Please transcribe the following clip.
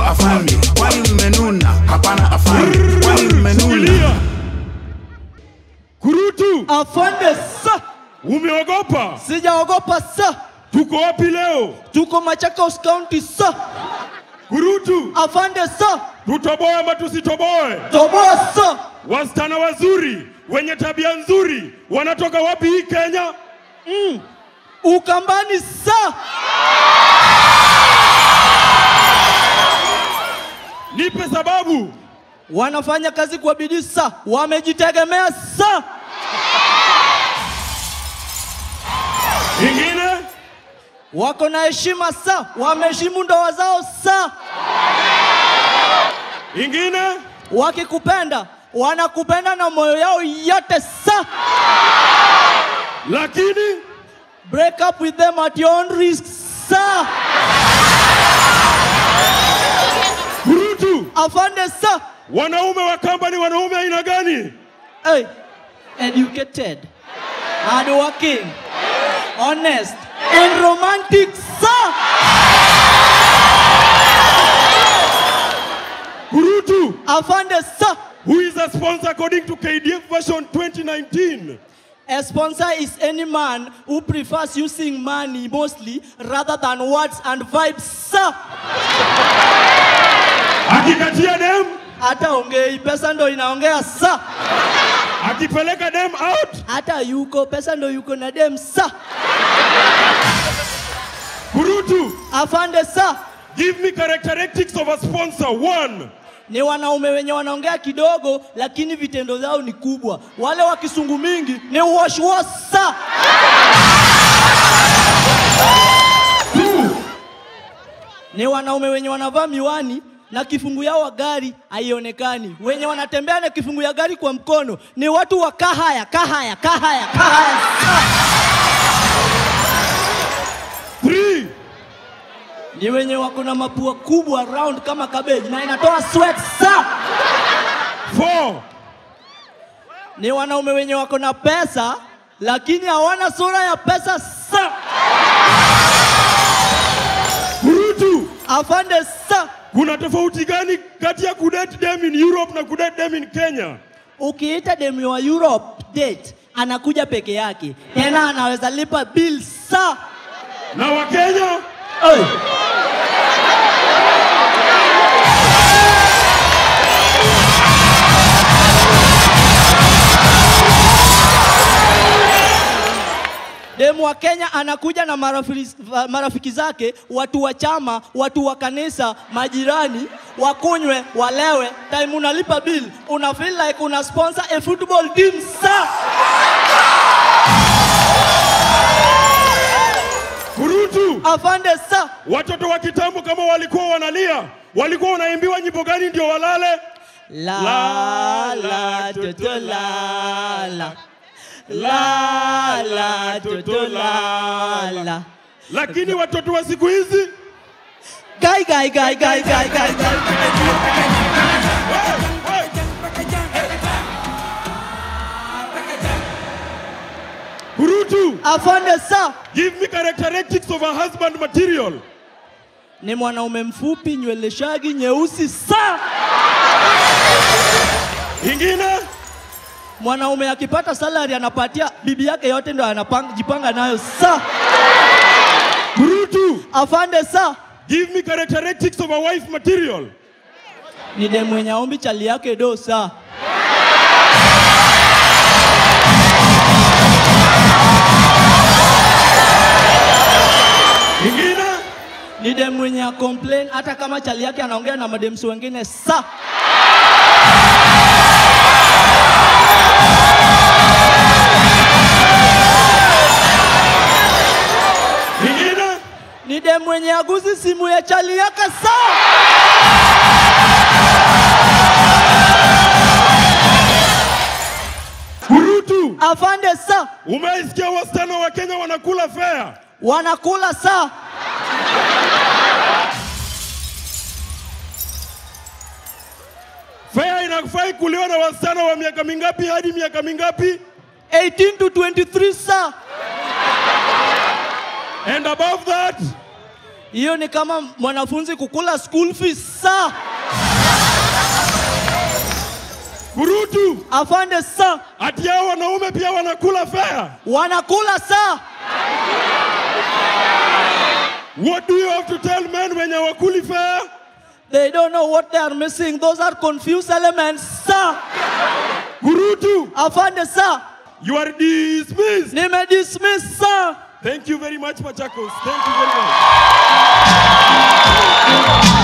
afande kwani mmenuna hapana afande kwani mmenuna Shikilia. Kurutu, Afande sa, umeogopa? sijaogopa sa. Tuko wapi leo? Tuko Machakos County sa. Kurutu, Afande sa, tutoboe ama tusitoboe? toboa sa. Wasichana wazuri wenye tabia nzuri wanatoka wapi hii Kenya? Ukambani sa. Nipe sababu. Wanafanya kazi kwa bidii sa, wamejitegemea sa. Ingine, Wako na heshima sa, wameheshimu ndoa zao sa. ingine, Wakikupenda wanakupenda na moyo yao yote sa. lakini Break up with them at your own risk sa. Kurutu, Afande sa. wanaume wa kamba ni wanaume aina gani? Hey, educated, hardworking, honest, and romantic, sir. Kurutu, Afande, sir. who is a sponsor according to KDF version 2019? A sponsor is any man who prefers using money mostly rather than words and vibes, sir. Akikatia dem, Hata ongei, pesa ndo inaongea, sir. akipeleka dem out. Hata yuko, pesa ndo yuko na dem, sir. Kurutu, Afande, sir. give me characteristics of a sponsor. One, ni wanaume wenye wanaongea kidogo lakini vitendo zao ni kubwa. Wale wa kisungu mingi ni washwasa. Ni wanaume wenye wanavaa miwani na kifungu yao wa gari haionekani. Wenye wanatembea na kifungu ya gari kwa mkono ni watu wa kahaya, kahaya, kahaya, kahaya. three, Ni wenye wako na mapua kubwa round kama cabbage na inatoa sweat sa. four, ni wanaume wenye wako na pesa lakini hawana sura ya pesa sa. Kurutu, Afande sa, kuna tofauti gani kati ya kudate dem in Europe na kudate dem in Kenya? ukiita demu wa Europe date anakuja peke yake, tena anaweza lipa bill sa. Na wa Kenya? Hey. Demu wa Kenya anakuja na marafiki, marafiki zake, watu wa chama, watu wa kanisa, majirani, wakunywe, walewe. Time unalipa bill, una feel like una sponsor a football team sa. Kurutu, Afande sa. watoto wa kitambo kama walikuwa wanalia, walikuwa wanaimbiwa nyimbo gani ndio walale? La la toto la la la la toto la la Lakini watoto wa siku hizi Gai gai gai gai gai gai gai Kurutu, Afande sa give me characteristics of a husband material. ni mwanaume mfupi nywele shagi nyeusi sa Ingine, mwanaume akipata salary anapatia bibi yake yote ndo anajipanga nayo sa Kurutu, Afande sa give me characteristics of a wife material. ni demu mwenye aombi chali yake do sa Ingine, ni demu mwenye a complain hata kama chali yake anaongea na mademsi wengine sa ingine, ni demu mwenye aguzi simu ya chali yake sa Kurutu, afande sa umeisikia wasichana wa Kenya wanakula fea? wanakula sa Fea inafai kuliwa na wasichana wa miaka mingapi hadi miaka mingapi? 18 to 23 sa And above that, Hiyo ni kama mwanafunzi kukula school fees sa. Kurutu, Afande sa, ati hao wanaume pia wanakula fare. wanakula sa. What do you have to tell men wenye wakuli fare? They don't know what they are missing. Those are confused elements sa. Kurutu, Afande sa, you are dismissed. nimedismiss sa. Thank you very much, Machakos. Thank you very much.